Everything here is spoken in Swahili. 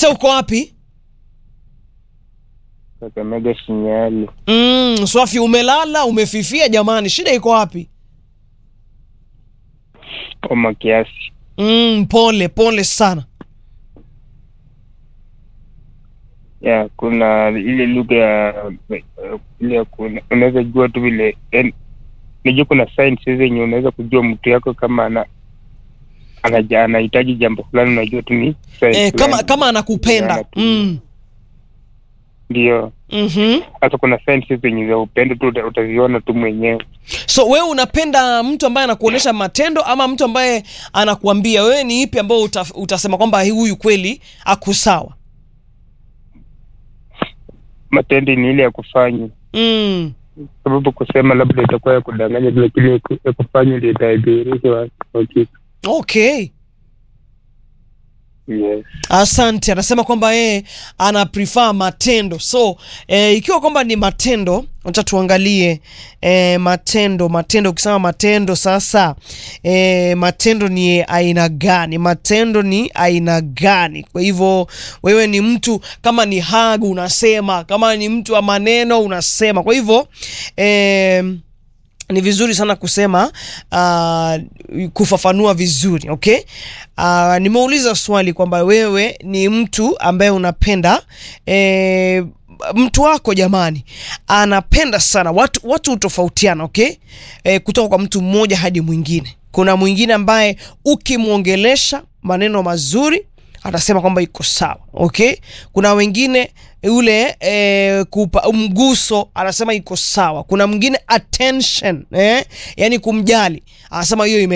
Peter uko wapi? Kakamega Shinyali. Mm, Swafi umelala, umefifia jamani. Shida iko wapi? Oma kiasi. Mm, pole pole sana. Ya, kuna ile lugha ya ile ya kuna unaweza jua tu vile yani, najua kuna signs zenye unaweza kujua mtu yako kama ana anaja anahitaji jambo fulani, unajua tu ni sign Eh, kama fulani. kama anakupenda. Ana tu- Mm. Ndio, Mhm. hata kuna signs zenye za upendo tu uta- utaziona tu mwenyewe. So wewe unapenda mtu ambaye anakuonyesha matendo ama mtu ambaye anakuambia? Wewe ni ipi ambao uta, utasema kwamba huyu kweli akusawa? Matendo ni ile ya kufanya, Mm. sababu kusema labda itakuwa ya kudanganya, lakini ya ku- ya kufanya ndio itadhihirisha wa- wa kitu. Okay. Yes. Asante. Anasema kwamba yeye ana prefer matendo. So eh, ikiwa kwamba ni matendo, acha tuangalie eh, matendo. Matendo, ukisema matendo sasa, eh, matendo ni aina gani? Matendo ni aina gani? Kwa hivyo wewe ni mtu kama ni hug unasema, kama ni mtu wa maneno unasema. Kwa hivyo eh, ni vizuri sana kusema uh, kufafanua vizuri okay. Uh, nimeuliza swali kwamba wewe ni mtu ambaye unapenda eh, mtu wako jamani anapenda sana watu watu hutofautiana okay eh, kutoka kwa mtu mmoja hadi mwingine kuna mwingine ambaye ukimwongelesha maneno mazuri atasema kwamba iko sawa okay kuna wengine ule e, kupa mguso anasema iko sawa kuna mwingine attention eh? yani kumjali anasema hiyo ime